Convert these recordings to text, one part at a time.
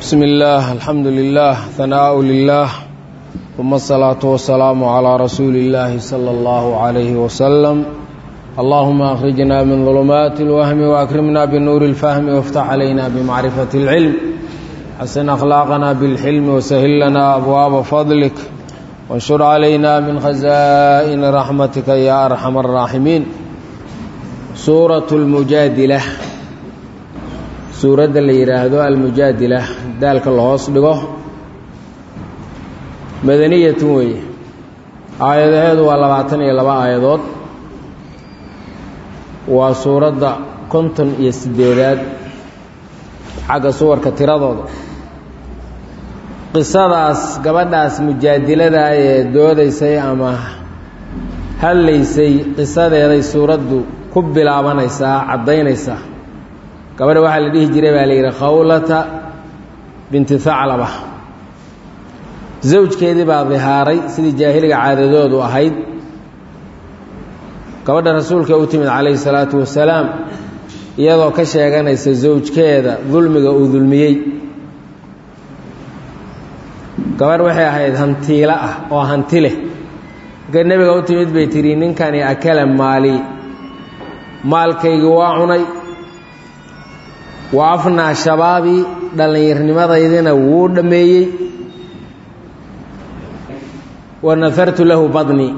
بسم الله الحمد لله ثناء لله ثم الصلاة والسلام على رسول الله صلى الله عليه وسلم اللهم أخرجنا من ظلمات الوهم وأكرمنا بنور الفهم وافتح علينا بمعرفة العلم حسن أخلاقنا بالحلم وسهل لنا أبواب فضلك وانشر علينا من خزائن رحمتك يا أرحم الراحمين سورة المجادلة suuradda la yidhaahdo almujaadila daalka la hoos dhigo madaniyatun weeye aayadaheedu waa labaatan iyo laba aayadood waa suuradda konton iyo siddeedaad xagga suwarka tiradooda qisadaas gabadhaas mujaadilada ee doodaysay ama hadlaysay qisadeeday suuraddu ku bilaabanaysaa caddaynaysaa gabadha waxaa la dhihi jiray baa la yidhi khawlata binti haclaba zawjkeedii baa dihaaray sidii jaahiliga caadadoodu ahayd gabadha rasuulka u timid calayhi salaatu wasalaam iyadoo ka sheeganaysa zawjkeeda dulmiga uu dulmiyey gabadh waxay ahayd hantiilo ah oo hanti leh markay nebiga u timid bay tidhi ninkani akala maali maalkaygii waa cunay wa afnaa shabaabii dhallinyarnimadaydina wuu dhammeeyey wa nafartu lahu badnii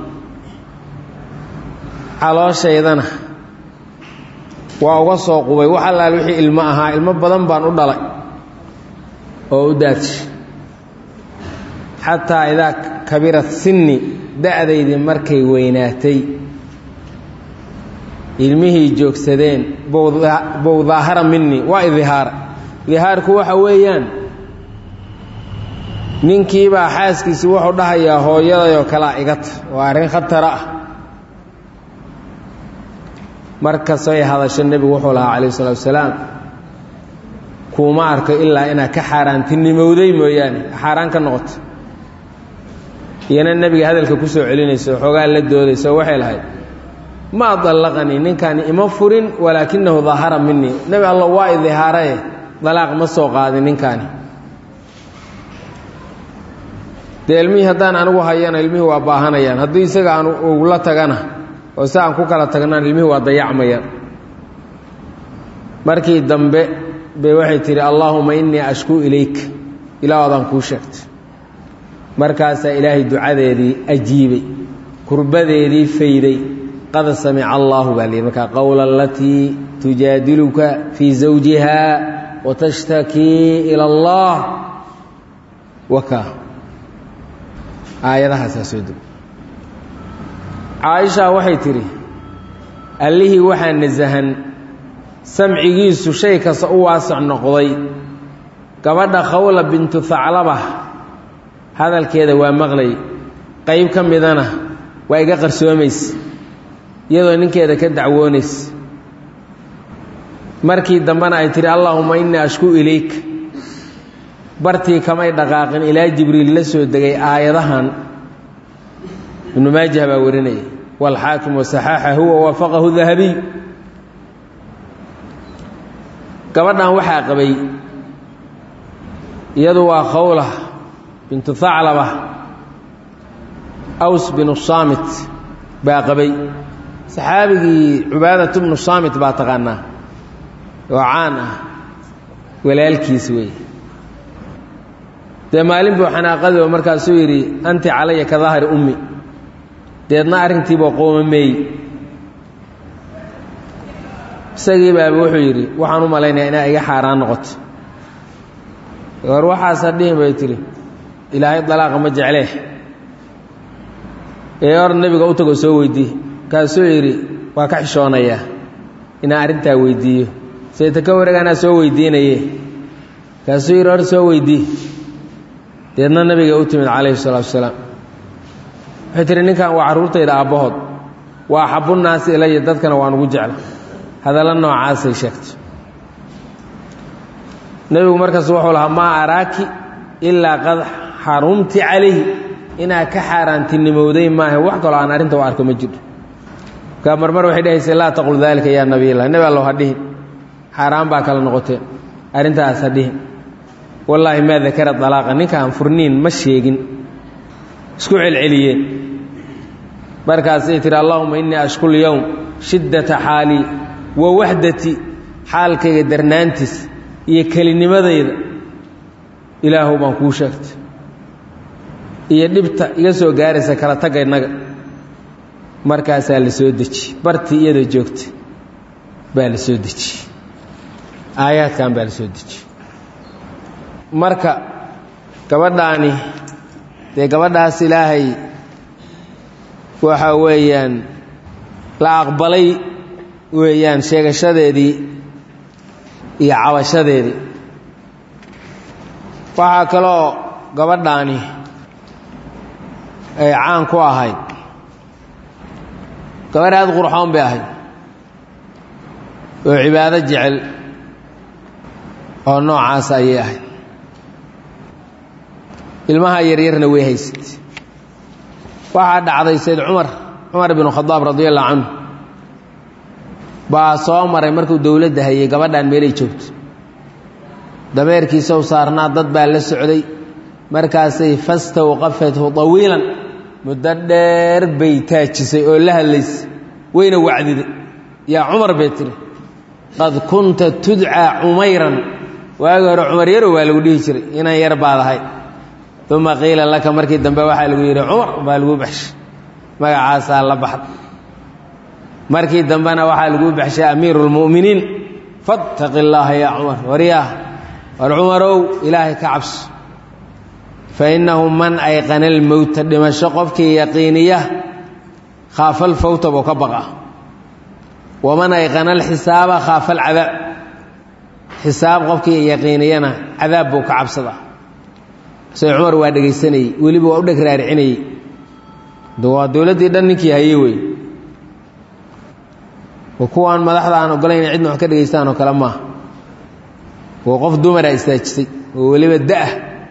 calooshaydana waa uga soo qubay wax allaal wixii ilmo ahaa ilmo badan baan u dhalay oo u daadshay xataa idaa kabirat sinni da'daydii markay weynaatay ilmihii joogsadeen bow daahara minii waa idihaara dihaarku waxa weeyaan ninkiibaa xaaskiisii wuxuu dhahayaa hooyadayoo kalea igata waa arrin khatara ah markasay hadasho nebigu wuxuu lahaa calayh isalaatu wasalaam kuuma arko ilaa inaad ka xaaraantinimowday mooyaane xaaraan ka noqoto iyana nebiga hadalka ku soo celinayso xoogaa la doodayso waxay lahayd ma dallaqanii ninkaani ima furin walaakinahu dahara minii nebi alla waa idihaaraye dalaaq ma soo qaadin ninkaani dee ilmihii haddaan anigu hayana ilmihii waa baahanayaan haddii isaga aan ugula tagana oo si aan ku kala tagnaan ilmihii waa dayacmayaan markii dambe bay waxay tidhi allaahuma innii ashkuu ilayk ilaa adaan kuu sheegtay markaasaa ilaahay ducadeedii ajiibay kurbadeedii fayday qad samica allaahu baa lihi markaa qowla alatii tujaadiluka fii zawjiha watashtakii ila allah waka aayadahaasaa soo deg caaisha waxay tidhi allihii waxaa nasahan samcigiisu shay kasta u waasac noqday gabadha khawla bintu haclaba hadalkeeda waa maqlay qayb ka midana waa iga qarsoomaysa iyadoo ninkeeda ka dacwoonaysa markii dambena ay tihi allaahuma innii ashkuu ilayk bartii kamay dhaqaaqin ilaa jibriil la soo degay aayadahan ibnu maajah baa warinaya waalxaakim wasaxaaxahu wa waafaqahu dahabiy gabadhan waxaa qabay iyadu waa khawla bintu haclaba aws binu saamit baa qabay saxaabigii cubaadat bnu saamit baa taqaanaa oo caan ah walaalkiis wey dee maalin buu xanaaqadiiba markaasuu yidhi anti calaya ka dahri ummi deedna arrintiiba qoomameey isagii baaba wuxuu yidhi waxaan u malaynaya inaa iga xaaraan noqoto hor waxaasa dhihin bay tidhi ilaahay dalaaqa ma jeclee ee hor nebiga u tago soo weydii kaasuu yidhi waa ka xishoonayaa inaan arrintaa weyddiiyo sayta ka wareeg anaa soo weydiinaye kaasuu yidhi hor soo weydii deedna nabiga u timid calayhi salaatu wasalaam waxay tihi ninkan waa carruurtayda aabbahood waa axabunnaasi ilaya dadkana waan ugu jecla hadalla noocaasay sheegtay nebigu markaas wuxuu lahaa maa araaki ilaa qad xarumti calayhi inaad ka xaaraantinimowday maaha wax kaloo aan arrinta u arko ma jiro markaa marmar waxay dhehaysa laa taqul daalika yaa nabiy allah nebi allow ha dhihin xaaraan baa kala noqoteen arrintaas ha dhihin wallaahi maa dakara dalaaqa ninkaan furniin ma sheegin isku celceliyeen markaasay tihi allahuma innii ashkul yowm shiddata xaalii wa waxdati xaalkayga darnaantiis iyo kelinimadayda ilaahu baan kuu sheegtay iyo dhibta iga soo gaaraysa kala tagga innaga markaasaa la soo dejiyey bartii iyadoo joogta baa la soo dejiyey aayaadkan baa la soo dejiyey marka gabadhaani dee gabadhaas ilaahay waxa weeyaan la aqbalay weeyaan sheegashadeedii iyo cabashadeedii waxaa kaloo gabadhaani ay caan ku ahayd gabadh aad qurxoon bay ahayd oo cibaado jecel oo noocaas ayay ahayd ilmaha yaryarna way haysatay waxaa dhacday sayd cumar cumar binu khadaab radi allahu canhu baa soo maray markuu dowladda hayay gabadhan meelay joogto dameerkiisa u saarnaa dad baa la socday markaasay fastawqafathu tawiilan muddo dheer bay taajisay oo la hadlaysay wayna wacdiday yaa cumar bay tiri qad kunta tudcaa cumayran waagi hore cumar yarow waa lagu dhihi jiray inan yar baad ahay uma qiila laka markii dambe waxaa lagu yidhi cumar baa lagu baxshay magacaasaa la baxda markii dambena waxaa lagu baxshay amiiru lmu'miniin fattaqi illaaha yaa cumar waryaah war cumarow ilaahay ka cabso fa innahu man ayqana almowta dhimasho qofkii yaqiiniya khaafa alfawta buu ka baqa waman ayqana alxisaaba khaafa alcadaab xisaab qofkii yaqiiniyana cadaab buu ka cabsadaa say cumar waa dhegaysanayey weliba waa u dheg raaricinayey waa dowladdii dhan ninkii haye wey wa kuwaan madaxda aan ogolayn cidna wax ka dhegaystaan oo kale maaha waa qof dumara istaajisay oo weliba da'ah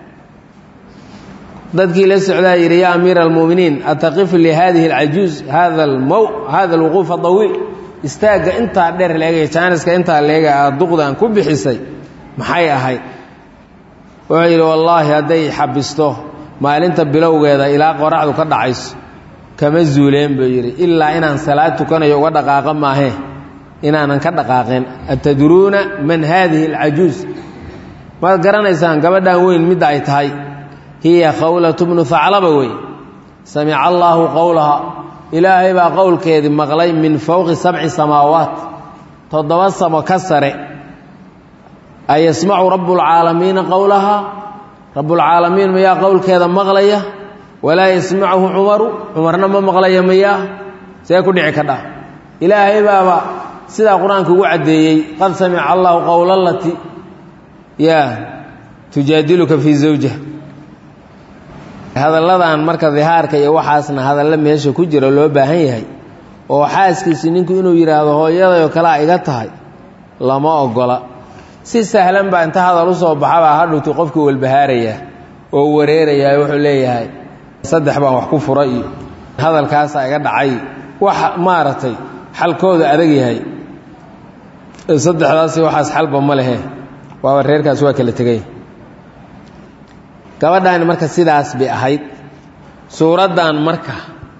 dadkii la socdaa yidhi yaa amiira almu'miniin ataqifu lihadihi alcajuuz hada almow hada alwuquuf adawiil istaagga intaa dheer leegaya jaaniska intaa leega aad duqdan ku bixisay maxay ahayd wuxuu yidhi wallaahi hadday xabisto maalinta bilowgeeda ilaa qoraxdu ka dhacayso kama zuuleen buu yidhi ilaa inaan salaad tukanayo uga dhaqaaqa maahee inaanan ka dhaqaaqeen atadruuna man haadihi alcajuuz maad garanaysaan gabadhan weyn midda ay tahay hiya khawlatu bnu haclaba wey samica allaahu qowlaha ilaahay baa qowlkeedii maqlay min fowqi sabci samaawaat toddoba samo ka sare ayasmacu rabbulcaalamiina qowlahaa rabbulcaalamiin mayaa qowlkeeda maqlaya walaa yasmacuhu cumaru cumarna ma maqlaya mayaa see ku dhici kadha ilaahay baaba sidaa qur-aanka ugu caddeeyey qad samica allahu qowla lati ya tujaadiluka fii zawjiha hadalladan marka dihaarka iyo waxaasna hadalla meesha ku jira loo baahan yahay oo xaaskiisi ninku inuu yidhaahdo hooyadayoo kalea iga tahay lama ogola si sahlan baa inta hadal u soo baxabaa hadhowti qofkii walbahaaraya oo wareerayaa wuxuu leeyahay saddex baan wax ku fura iyo hadalkaasaa iga dhacay wax maaragtay xalkooda adag yahay saddexdaasi waxaas xalba ma lehe waaba reerkaas waa kala tegay gabadhaani marka sidaas bay ahayd suuraddan marka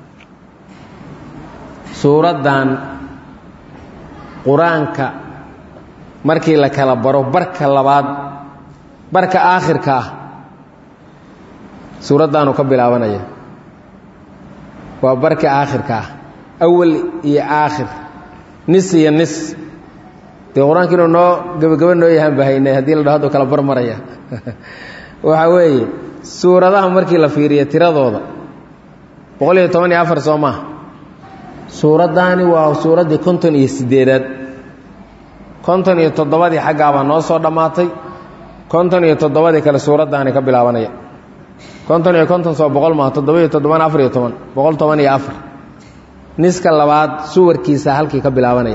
suuraddan qur-aanka markii la kala baro barka labaad barka aakhirka ah suuraddaanuu ka bilaabanaya waa barka aakhirka ah awal iyo aakhir nis iyo nis dee qur-aanka inuu noo gebagaba noo yahaan bahaynay haddii la dhaho haduu kala barmaraya waxaa weeye suuradaha markii la fiiriyo tiradooda boqol iyo toban iyo afar soo maaha suuraddaani waa suuraddii konton iyo siddeedaad konton iyo toddobadii xaggaabaa noo soo dhammaatay konton iyo toddobadii kale suuraddaani ka bilaabanaya konton iyo konton soo boqol maaha toddoba iyo toddobana afar iyo toban boqol toban iyo afar niska labaad suwarkiisa halkii ka bilaabanaya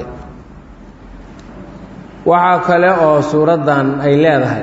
waxaa kale oo suuraddan ay leedahay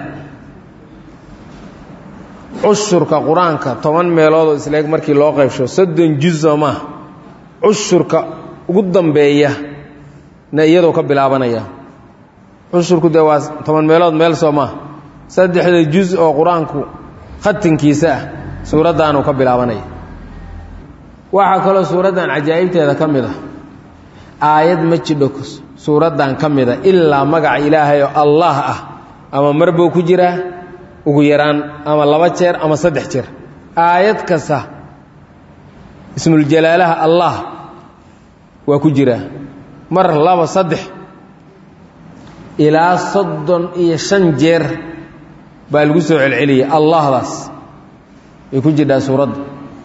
cushurka qur-aanka toban meeloodoo isleeg markii loo qaybsho soddon juzo maaha cushurka ugu dambeeya na iyadoo ka bilaabanaya cushurku dee waa toban meelood meel soo maaha saddexda juz oo qur-aanku khatinkiisa ah suuraddaanuu ka bilaabanaya waxaa kaloo suuraddan cajaa'ibteeda ka mid ah aayad ma jidho suuraddan ka mida ilaa magaca ilaahay oo allah ah ama mar buu ku jiraa ugu yaraan ama laba jeer ama saddex jeer aayad kasta ismuljalaalaha allah waa ku jiraa mar laba saddex ilaa soddon iyo shan jeer baa lagu soo celceliyay allahdaas ay ku jirhaa suuradda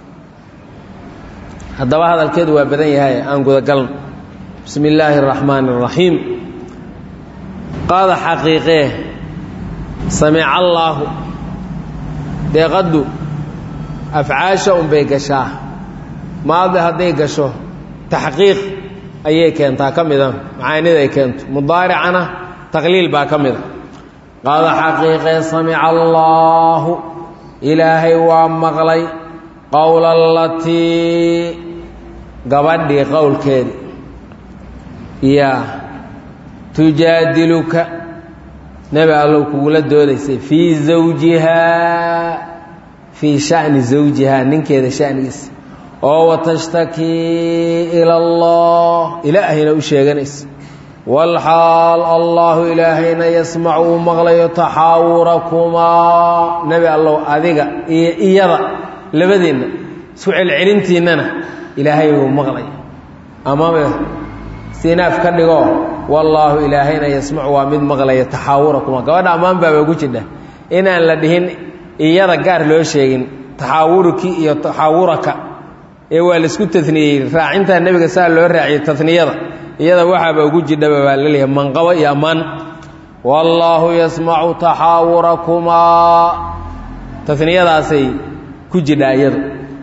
haddaba hadalkeedu waa badan yahay aan gudagalno bismi illaahi araxmaani araxiim qaada xaqiiqee samica allaahu deeqaddu afcaasha unbay gashaa maadi hadday gasho taxqiiq ayay keentaa ka mida macaanida ay keento mudaaricana taqliil baa ka mida qaada xaqiiqee samica allaahu ilaahay waa maqlay qowla alatii gabadhii qowlkeedii yaa tujaadiluka nebi allow kugula doodaysay fii zawjihaa fii sha'ni zawjihaa ninkeeda sha'nigiisa oo watastakii ila allah ilaahayna u sheeganaysa walxaal allahu ilaahayna yasmacu uu maqlayo taxaawurakumaa nebi allow adiga iyo iyada labadeenna isku celcelintiinnana ilaahay uu maqlaya amame sinaaf ka dhigo wallaahu ilaahayna yasmacu waa mid maqlaya taxaawurakumaa gabadha ammaan baaba ku jidha inaan la dhihin iyada gaar loo sheegin taxaawurkii iyo taxaawuraka ee waa laisku taniyey raacintaa nebiga saa loo raaciyey taniyada iyada waxaaba ugu jidhaba baa laleeyahay manqabo iyo ammaan wallaahu yasmacu taxaawurakumaa taniyadaasay ku jidhaa iyadu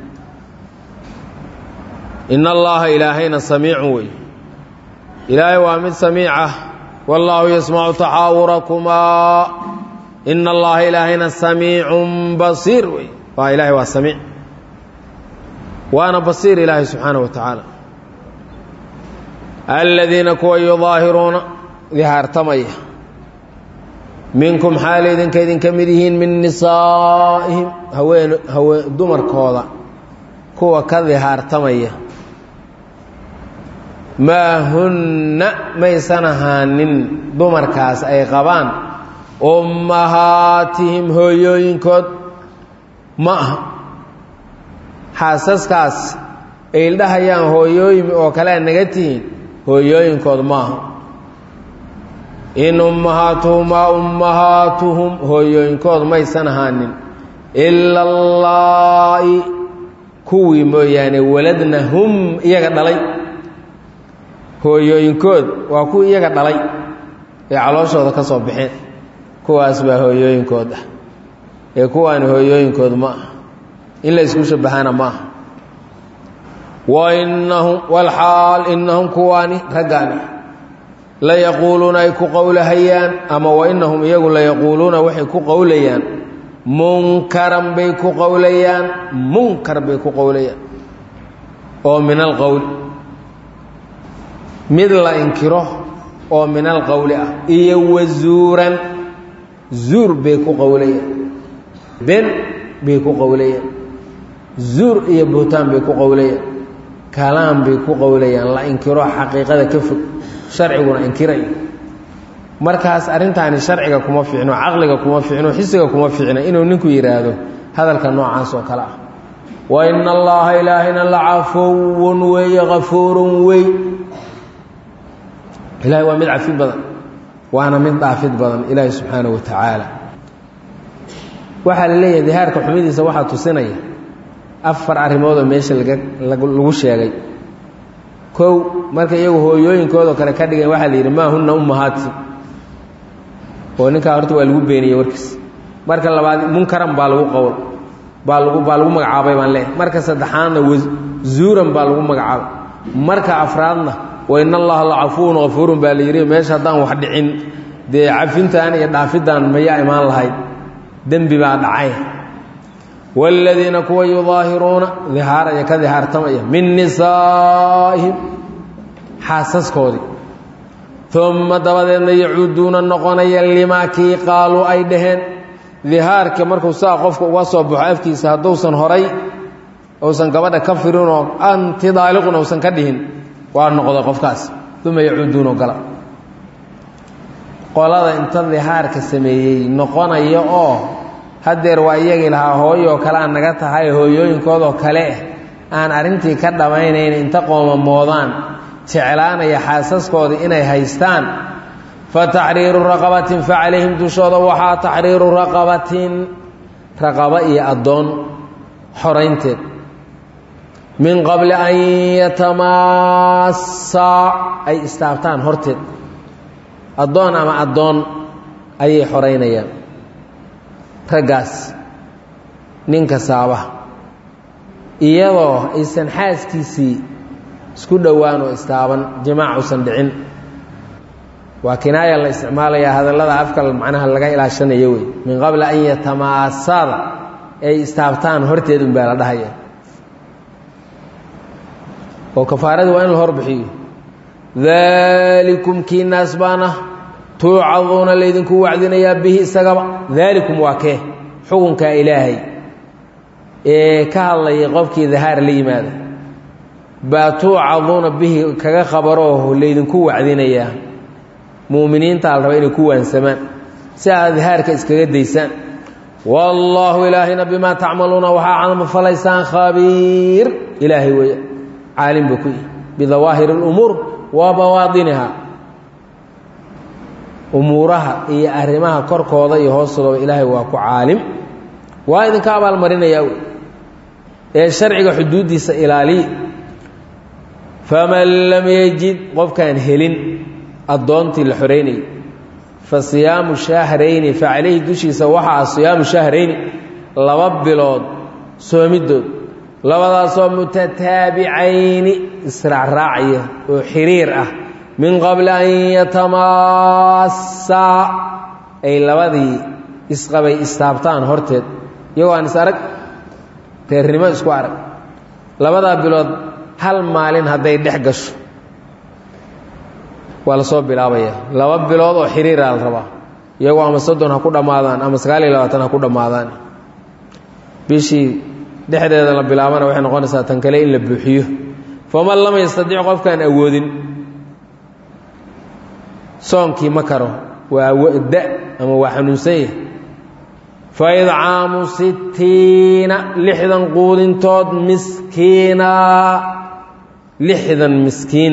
in allaha ilaahayna samiicun wey ilaahay waa mid samiic ah wallaahu yasmacu taxaawurakumaa in allaha ilaahayna samiicun basiir wey waa ilaahay waa samiic waana basiir ilaahay subxaanaه wa tacaala aladiina kuwa yudaahiruuna dihaartamaya minkum xaal idinka idinka mid yihiin min nisaa'ihim haween hawe dumarkooda kuwa ka dihaartamaya maa hunna maysan ahaanin dumarkaas ay qabaan ummahaatihim hooyooyinkood ma aha xaasaskaas ay ildhahayaan hooyooyin oo kalea naga tihiin hooyooyinkood maaha in ummahaatuhumaa ummahaatuhum hooyooyinkood maysan ahaanin ila allaa'i kuwii mooyaane waladna hum iyaga dhalay hooyooyinkood waa kuwii iyaga dhalay ee calooshooda ka soo baxeen kuwaas baa hooyooyinkood ah ee kuwaani hooyooyinkood ma ah in la isku shabahaana ma aha wa inahum walxaal inahum kuwaani raggaani la yaquuluuna ay ku qowlahayaan ama wa inahum iyagu la yaquuluuna waxay ku qowlayaan munkaran bay ku qowlayaan munkar bay ku qowlayaan oo min alqowl mid la inkiro oo min alqowli ah iyo wazuuran zuur bay ku qowlayaan ben bay ku qowlayaan zuur iyo buhtaan bay ku qowlayaan kalaam bay ku qowlayaan la inkiro xaqiiqada ka fog sharciguna inkiraya markaas arrintaani sharciga kuma fiicno caqliga kuma fiicno xisiga kuma fiicno inuu ninku yidhaahdo hadalka noocaas oo kale ah wa ina allaha ilaahayna la cafuwun weeye kafuurun wey ilahay waa mid cafi badan waana mid dhaafid badan ilaahi subxaanaه wa tacaala waxaa la leeyahay dihaarka xumidiisa waxaa tusinaya afar arrimoodoo meesha laga lagu sheegay kow marka iyagu hooyooyinkoodoo kale ka dhigeen waxaa la yidhi maa hunna ummahaati oo ninkaa horta waa lagu beeniyey warkiis marka labaad munkaran baa lagu qowl baa lagu baa lagu magacaabay baan leeyahay marka saddexaadna wazuuran baa lagu magacaabay marka afraadna wa in allaha la cafuwun kafuurun baa la yidhi meesha haddaan wax dhicin dee cafintan iyo dhaafiddan mayaa imaan lahayd dembi baa dhacay waaladiina kuwa yudaahiruuna dihaaraya ka dihaartamaya min nisaa'ihim xaasaskoodii uma dabadeedna yacuuduuna noqonaya limaa kii qaaluu ay dhaheen dihaarka markuu saa qofka uga soo baxo afkiisa hadduusan horay uusan gabadha ka firinoo anti daaliqun uusan ka dhihin waa noqday qofkaas uma yacuuduunoo gala qolada inta dihaarka sameeyey noqonaya oo haddeer waa iyagii lahaa hooyoo kale aan naga tahay hooyooyinkoodoo kale aan arrintii ka dhammaynayn inta qoomamoodaan jeclaanaya xaasaskoodii inay haystaan fa taxriiru raqabatin fa calayhim dushooda waxaa taxriiru raqabatin raqaba iyo addoon xoraynteed min qabli an yatamaassaa ay istaabtaan horteed addoon ama addoon ayay xoraynayaan raggaas ninka saaba iyadoo aysan xaaskiisii isku dhowaan oo istaaban jimaac usan dhicin waa kinaaya la isticmaalayaa hadallada afka macnaha laga ilaashanayo wey min qabli an yatamaasaada ay istaabtaan horteed un baa la dhahaya oo kafaaradii waa in la horbixiyo daalikum kii naas baana tuucaduuna laydinku wacdinayaa bihi isagaba daalikum waa kee xukunkaa ilaahay ee ka hadlayay qofkii dahaar la yimaada baa tuucaduuna bihi kaga qabaroo laydinku wacdinayaa mu'miniintaa la raba inay ku waansamaan si aad dahaarka iskaga daysaan wallaahu ilaahayna bimaa tacmaluuna waxaa camal falaysaan khabiir ilaahay weeye caalim buu ku yihi bidawaahir اlumuur wa bawaadiniha umuuraha iyo arrimaha korkooda iyo hoostooda ilaahay waa ku caalim waa idinka abaalmarinayaa wey ee sharciga xuduuddiisa ilaaliya faman lam yajid qofkaan helin addoontii la xoreynayay fa siyaamu shahrayni fa calayhi dushiisa waxaa siyaamu shahrayni laba bilood soomidood labadaasoo mutataabicayni israacraacaya oo xiriir ah min qabli an yatamaassaa ay labadii isqabay istaabtaan horteed iyagoo aan is arag reernimo isku arag labadaa bilood hal maalin hadday dhex gasho waa la soo bilaabaya laba bilood oo xiriiraa la rabaa iyagoo ama soddon ha ku dhammaadaan ama sagaal iyo labaatan ha ku dhammaadaan bishii dhexdeeda la bilaabana waxay noqonaysaa tan kale in la buuxiyo faman lam yastadic qofkaan awoodin soonkii ma karo waa da ama waa xanuunsan yahay fa idcaamu sittiina lixdan quudintood miskiina lixdan miskiin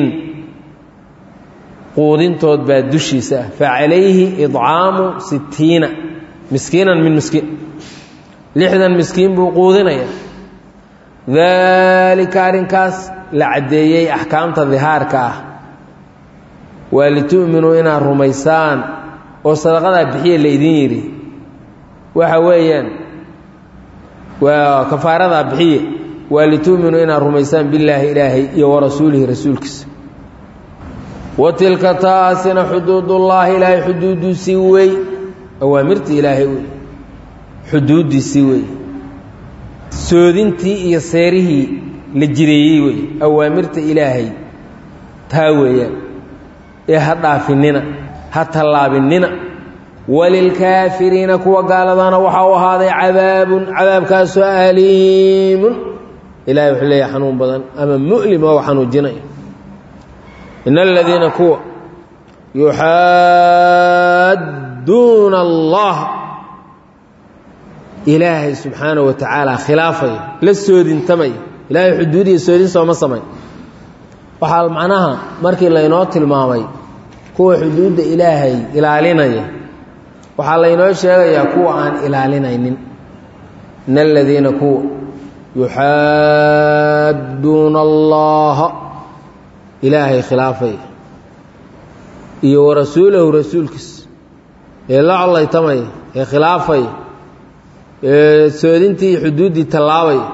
quudintood baa dushiisa ah fa calayhi idcaamu sittiina miskiinan min miskiin lixdan miskiin buu quudinaya daalika arrinkaas la caddeeyey axkaamta dihaarka ah waa litu'minuu inaad rumaysaan oo sadaqadaa bixiya laydin yidhi waxa weeyaan waa kafaaradaa bixiye waa litu'minuu inaad rumaysaan billaahi ilaahay iyo warasuulihi rasuulkiisa wa tilka taasina xuduudullaahi ilaahay xuduudiisii wey awaamirtii ilaahay wey xuduuddiisii wey soodintii iyo seerihii la jireeyey wey awaamirta ilaahay taa weeyaan ee ha dhaafinina ha tallaabinina walilkaafiriina kuwa gaaladana waxaa u ahaaday cadaabun cadaabkaasoo aliimun ilahay wuxuu leeyahay xanuun badan ama mu'lim oo xanuujinaya in aladiina kuwa yuxaadduuna allah ilaahay subxaanaه wa tacaala khilaafaya la soodintamaya ilaahay xuduudiya soodin sooma samay waxaa macnaha markii laynoo tilmaamay kuwa xuduudda ilaahay ilaalinaya waxaa laynoo sheegayaa kuwa aan ilaalinaynin in aladiina kuwa yuxaadduuna allaha ilaahay khilaafaya iyo wa rasuulahu rasuulkiisa ee la collaytamaya ee khilaafaya ee soodintii iyo xuduuddii tallaabaya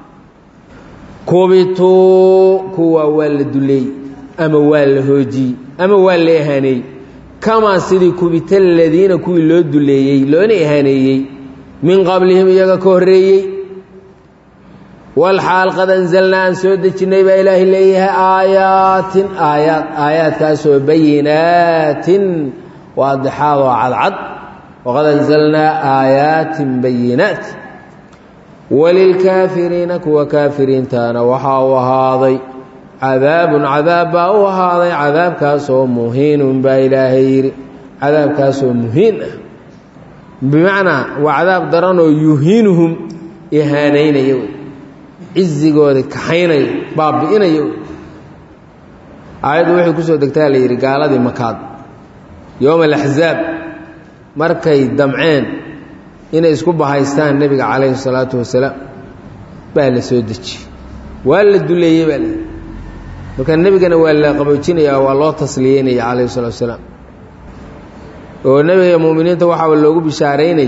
kubituu kuwa waa la duleeyey ama waa la hoojiyey ama waa la ihaaneeyey kamaa sidii kubita aladiina kuwii loo duleeyey loona ihaaneeyey min qablihim iyaga ka horreeyey walxaal qad anzalnaa aan soo dejinnay baa ilaahay leeyahay aayaatin aayaad aayaadkaasoo bayinaatin waadixaadoo cadcad waqad anzalnaa aayaatin bayinaat walilkaafiriina kuwa kaafiriintaana waxaa u ahaaday cadaabun cadaab baa u ahaaday cadaabkaasoo muhiinun baa ilaahay yidhi cadaabkaasoo muhiin ah bimacnaa waa cadaab daranoo yuhiinuhum ihaanaynaya wey cizigooda kaxaynaya baabi'inaya wey aayaddu waxay ku soo degtaa la yidhi gaaladii makaad yowma alaxzaab markay damceen inay isku bahaystaan nebiga calayhi salaatu wasalaam baa la soo dejiyey waa la duleeyey baa la marka nebigana waa la qaboojinayaa waa loo tasliyeynaya calayhi salatu wasalaam oo nebiga mu'miniinta waxaa loogu bishaaraynayay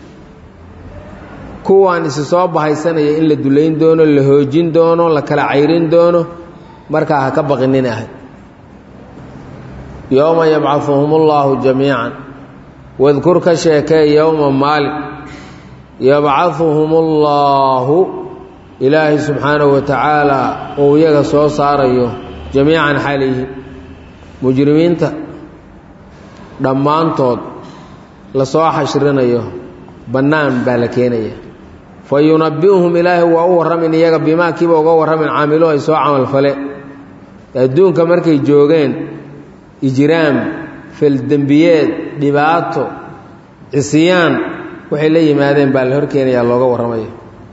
kuwaan isi soo bahaysanaya in la dulayn doono la hoojin doono la kala cayrin doono markaa ha ka baqinin ahay yowma yabcahuhum اllaahu jamiican wadkur ka sheekee yowma maalin yabcahuhum اllaahu ilaahay subxaanahu wa tacaala uu iyaga soo saarayo jamiican xalayhi mujrimiinta dhammaantood lasoo xashrinayo bannaan baa la keenaya fa yunabbi'uhum ilaahay waa u warramin iyaga bimaa kiiba uga warramin caamilo ay soo camalfale adduunka markay joogeen ijraam faldembiyeed dhibaato cisyaan waxay la yimaadeen baa la horkeenayaa looga warramaya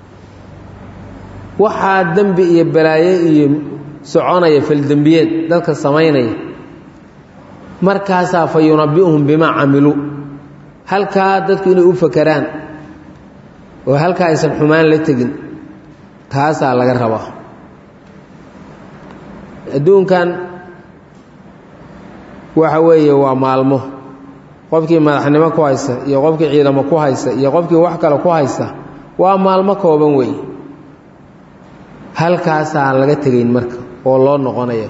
waxaa dembi iyo balaayo iyo soconaya faldembiyeed dadka samaynaya markaasaa fa yunabbi'uhum bimaa camiluu halkaa dadku inay u fakeraan oo halkaa aysan xumaan la tegin taasaa laga rabaa adduunkan waxa weeye waa maalmo qofkii madaxnimo ku haysta iyo qofkii ciidamo ku haysta iyo qofkii wax kale ku haysta waa maalmo kooban weeye halkaasaan laga tegayn marka oo loo noqonaya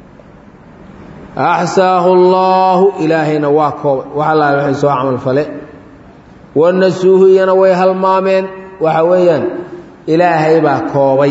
axsaahu allaahu ilaahayna waa koobay wax allaale waxay soo camalfale wanasuuhu iyana way halmaameen waxa weeyaan ilaahay baa koobay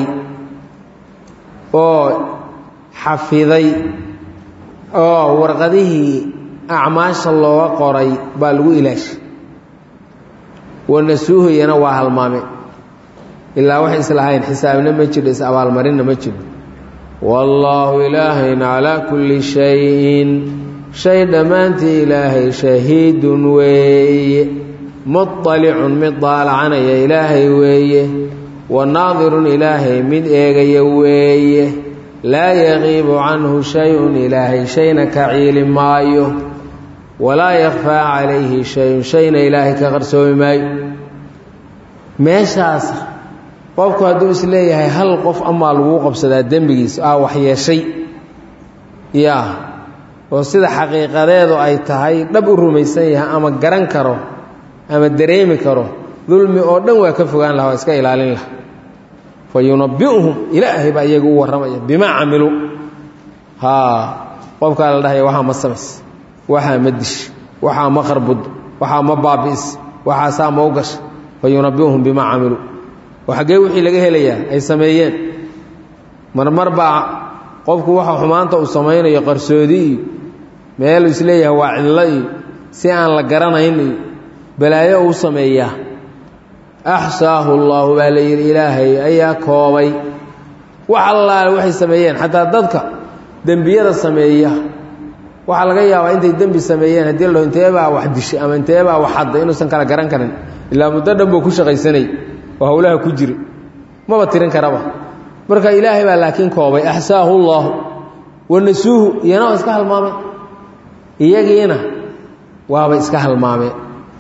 oo xafiday oo warqadihii acmaasha looga qoray baa lagu ilaashay wanasuuhu iyana waa halmaameen ilaa waxay islahayn xisaabna ma jiro is abaalmarinna ma jiro wallaahu ilaahayna calaa kulli shayin shay dhammaantii ilaahay shahiidun weeye muطalicun mid daalacanaya ilaahay weeye wa naadirun ilaahay mid eegaya weeye laa yaqiibu canhu shay-un ilaahay shayna ka ciili maayo walaa yakfaa calayhi shay-un shayna ilaahay ka qarsoomi maayo meeshaas qofku hadduu is leeyahay hal qof amaa laguu qabsadaa dembigiisa aa waxyeeshay yaa oo sida xaqiiqadeedu ay tahay dhab u rumaysan yahay ama garan karo ama dareemi karo dulmi oo dhan waa ka fogaan laha waa iska ilaalin laha fa yunabbi'uhum ilaahay baa iyaga u warramaya bimaa camiluu haa qofkaa la dhahaya waxaa ma samays waxaa ma dish waxaa ma qarbud waxaa ma baabi'is waxaasaa ma u gasha fa yunabbi'uhum bimaa camiluu oo xaggee wixii laga helayaa ay sameeyeen marmar baa qofku waxa xumaanta uu samaynayo qarsoodi iyo meel isleeyahay waa cidlo iyo si aan la garanayn iyo balaayo uu sameeyaa axsaahu allaahu baa la yidhi ilaahay ayaa koobay wax allaale waxay sameeyeen xataa dadka dembiyada sameeya waxaa laga yaabaa intay dembi sameeyeen haddii la dhaho inteebaa wax dishay ama inteebaa wax hadday inuusan kala garan karin ilaa muddo dhan buu ku shaqaysanay oo howlaha ku jiri maba tirin karaba marka ilaahay baa laakiin koobay axsaahu llaahu wanasuuhu iyana waa iska halmaameen iyagiina waaba iska halmaameen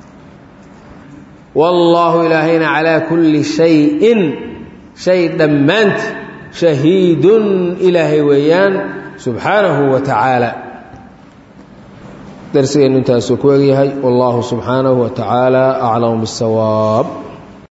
wallaahu ilaahayna calaa kulli shayin shay dhammaanti shahiidun ilaahay weeyaan subxaanahu wa tacaala darsigeennu intaasuu ku egyahay wallaahu subxaanahu wa tacaala aclamu biاsawaab